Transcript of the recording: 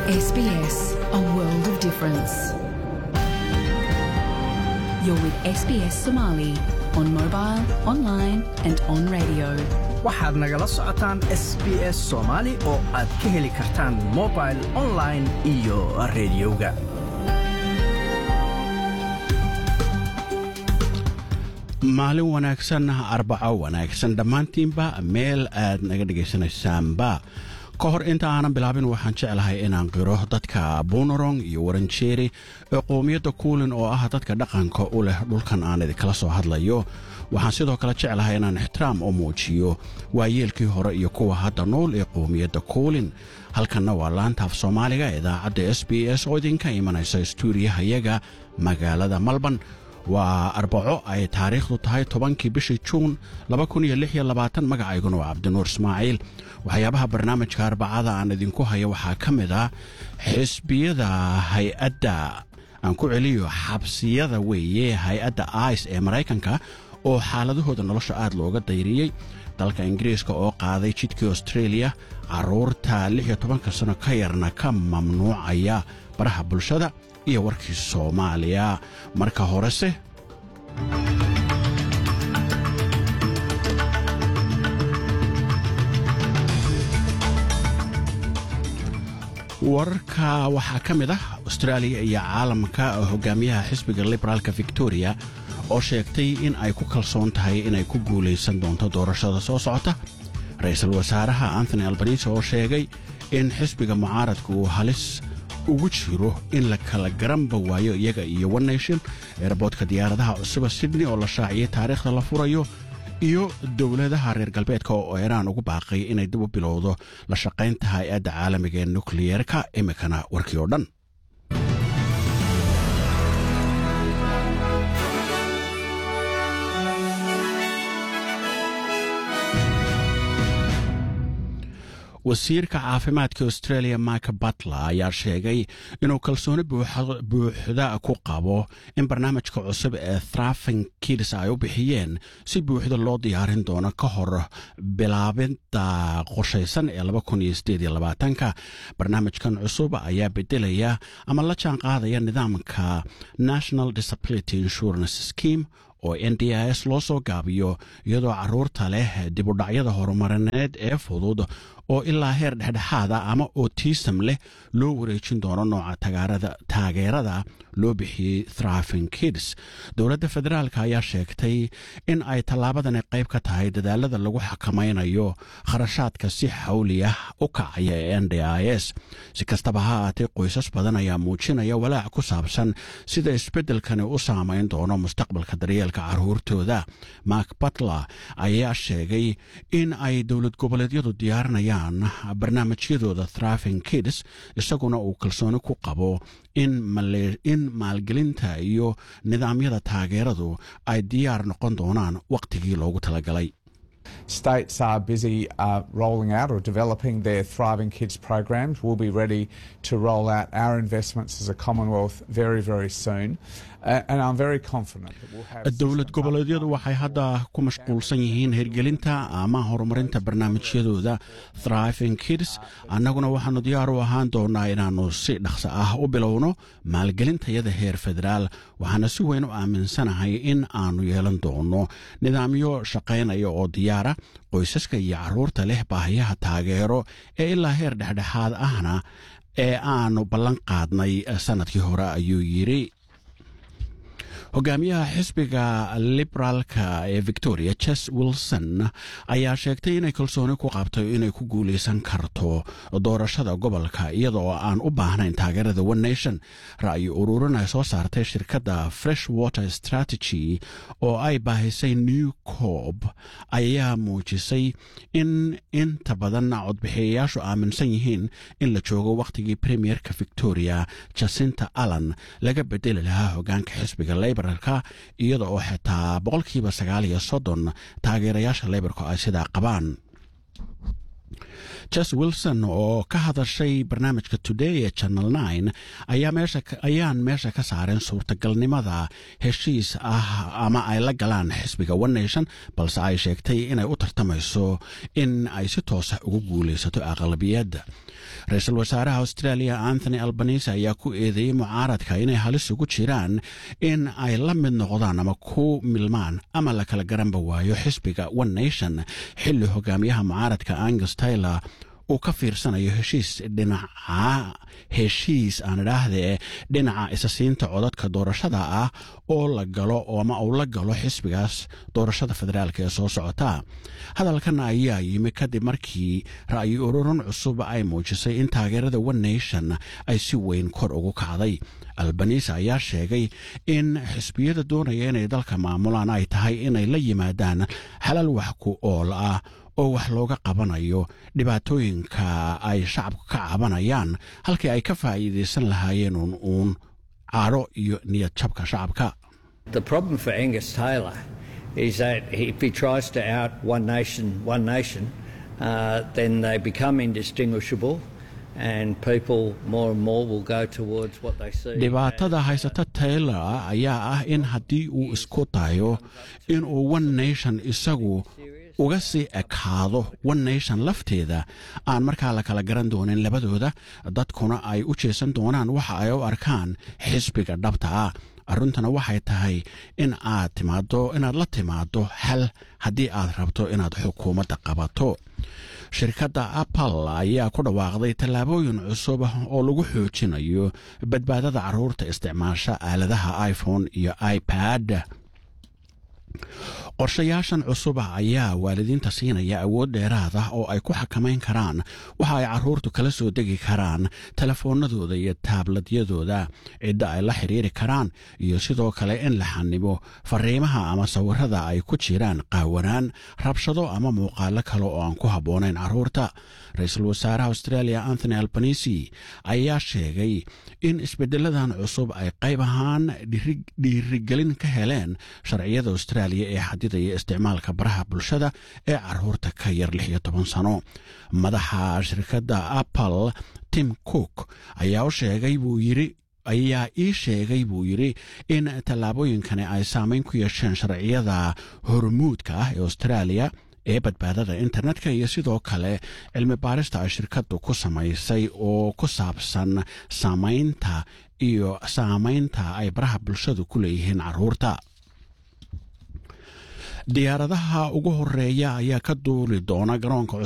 SBS, a world of difference. You're with SBS Somali on mobile, online, and on radio. waxaad nagala socotaan s b s soomaali oo aad ka heli kartaan mobil online iyo rediyoga maalin wanaagsan arbaco wanaagsan dhammaantiinba meel aad naga dhegaysanaysaanba ka hor inta aanan bilaabin waxaan jeclahay inaan qiro dadka bunorong iyo waranjeeri ee qowmiyadda kuulin oo ah dadka dhaqanka u leh dhulkan aan idinkala soo hadlayo waxaan sidoo kale jeclahay inaan ixtiraam u muujiyo waayeelkii hore iyo kuwa hadda nool ee qowmiyadda kuulin halkanna waa laantaaf soomaaliga idaacadda s b s oo idinka imanaysa stuudiyahayaga magaalada malban waa arbaco ay taariikhdu tahay tobankii bishii juun magacayguna waa cabdinuur ismaaciil waxyaabaha barnaamijka arbacada aan idinku haya waxaa ka mid ah xisbiyada hay-adda aan ku celiyo xabsiyada weeye hay-adda ice ee maraykanka oo xaaladahooda nolosha aad looga dayriyey dalka ingiriiska oo qaaday jidkii australia carruurta ka sano ka yarna ka mamnuucaya baraha bulshada iyo warkii soomaaliya marka horese wararka waxaa ka mid ah austraaliya iyo caalamka hogaamiyaha xisbiga liberaalka victoria oo sheegtay in ay ku kalsoon tahay inay ku guulaysan doonto doorashada soo socota ra-iisul wasaaraha anthony albanise oo sheegay in xisbiga mucaaradka uu halis ugu jiro in la kala garanba waayo iyaga iyo one nation eerboodka diyaaradaha cusuba sydney oo la shaaciyey taariikhda la furayo iyo dowladaha reer galbeedka oo iiraan ugu baaqay inay dib u bilowdo la shaqaynta hay-adda caalamiga ee nukliyeerka imikana warkii oo dhan wasiirka caafimaadka australia mike butler ayaa sheegay inuu kalsooni buuxda ku qabo in barnaamijka cusub ee thrafing kids ay u bixiyeen si buuxda loo diyaarin doono ka hor bilaabinta qorshaysan ee ka barnaamijkan cusub ayaa bedelaya ama la jaan qaadaya nidaamka national disability insurance scheme oo n d s loo soo gaabiyo iyadoo caruurta leh dibudhacyada horumarineed ee fudud oo ilaa heer dhexdhexaada ama otism leh loo wareejin doono nooca taageerada loo bixiyey thrafing kids dowladda federaalk ayaa sheegtay in ay tallaabadani qayb ka tahay dadaalada lagu xakamaynayo kharashaadka si xawli ah u kacaya ee n d s si kastaba ha aatee qoysas badan ayaa muujinaya walaac ku saabsan sida isbeddelkani u saamayn doono mustaqbalka daryeelka caruurtooda mark butler ayaa sheegay in ay dowlad goboleedyadu diyaarinayaan barnaamijyadooda thrafing kids isaguna uu kalsooni ku qabo in maalgelinta iyo nidaamyada taageeradu ay diyaar noqon doonaan wakhtigii loogu talagalay States are busy uh, rolling out or developing their Thriving Kids programs. We'll be ready to roll out our investments as a Commonwealth very, very soon. Uh, and I'm very confident that we'll have. dowlad goboleedyadu waxay hadda ku mashquulsan yihiin hirgelinta ama horumarinta barnaamijyadooda thriving kids annaguna waxaanu diyaar u ahaan doonaa inaannu si dhaqso ah u bilowno maalgelintayada heer federaal waxaana si weyn u aaminsanahay in aanu yeelan doono nidaamyo shaqaynaya oo diyaara qoysaska iyo caruurta leh baahiyaha taageero ee ilaa heer dhexdhexaad ahna ee aanu ballan qaadnay sannadkii hore ayuu yidhi hogaamiyaha xisbiga liberaalka ee victoria ches wilson ayaa sheegtay inay kalsooni ku qabto inay ku guulaysan karto doorashada gobolka iyada oo aan u baahnayn taageerada one nation ra'yi ururin ay soo saartay shirkadda fresh water strategy oo ay baahisay new cob ayaa muujisay in inta badan codbixiyayaashu aaminsan yihiin in la joogo wakhtigii premierka victoria jacinta allan laga bedeli lahaa hogaanka xisbiga labor iyada oo xitaa boqolkiiba sagaal iyo soddon taageerayaasha leybarku ay sidaa qabaan jes wilson oo ka hadashay barnaamijka today ee channel nine ayaan meesha ka saareen suurtagalnimada heshiis ah ama ay la galaan xisbiga one nation balse ay sheegtay inay u tartamayso in ay si toosa ugu guulaysato aqlabiyadda ra-iisul wasaaraha australia anthony albanise ayaa ku eedeeyey mucaaradka inay halis ugu jiraan in ay la mid noqdaan ama ku milmaan ama la kala garanba waayo xisbiga one nation xilli hogaamiyaha mucaaradka angus taylor uu ka fiirsanayo heshiis dhinaca heshiis aan idhaahdee dhinaca isasiinta codadka doorashada ah oo la galo ama uu la galo xisbigaas doorashada federaalk ee soo socota hadalkan ayaa yimi kadib markii ra'yi ururin cusub ay muujisay in taageerada one nation ay si weyn kor ugu kacday albanise ayaa sheegay in xisbiyada doonaya inay dalka maamulaan ay tahay inay la yimaadaan xalal wax ku ool ah oo wax looga qabanayo dhibaatooyinka ay shacabku ka cabanayaan halkii ay ka faa'iidaysan lahaayeen uun uun cadho iyo niyad jabka shacabka The problem for Angus Taylor is that if he tries to out one nation, one nation, uh, then they become indistinguishable. And people more and more will go towards what they see. dhibaatada haysata taylor ayaa ah in haddii uu isku dayo inuu one nation isagu uga sii ekaado one nation lafteeda aan markaa la kala garan doonin labadooda dadkuna ay u jeesan doonaan waxa ay u arkaan xisbiga dhabta ah arruntana waxay tahay in aad timaado inaad la timaado xal haddii aad rabto inaad xukuumadda qabato shirkadda apple ayaa ku dhawaaqday tallaabooyin cusub oo lagu xoojinayo badbaadada carruurta isticmaasha aaladaha iphone iyo ipad qorshayaashan cusub ayaa waalidiinta siinaya awood dheeraad ah oo ay ku xakamayn karaan waxa ay carruurtu kala soo degi karaan telefoonadooda iyo taabladyadooda cidda ay la xiriiri karaan iyo sidoo kale in la xanibo fariimaha ama sawirada ay ku jiraan qaawanaan rabshado ama muuqaalo kale oo aan ku habboonayn carruurta ra-iisul wasaaraha australia anthony albanisi ayaa sheegay in isbedeladan cusub ay qayb ahaan dhiirigelin ka heleen sharciyada australia ee xadidaya isticmaalka baraha bulshada ee carruurta ka yar lix iyo toban sano madaxa shirkadda apple tim cook ayaa u sheegay buu yidhi ayaa ii sheegay buu yidhi in tallaabooyinkani ay saameyn ku yeesheen sharciyada hormuudka ah ee australia ee badbaadada internetka iyo sidoo kale cilmi baarista ay shirkaddu ku samaysay oo ku saabsan saamaynta iyo saamaynta ay baraha bulshadu ku leeyihiin carruurta diyaaradaha ugu horeeya ayaa ka duuli doona garoonka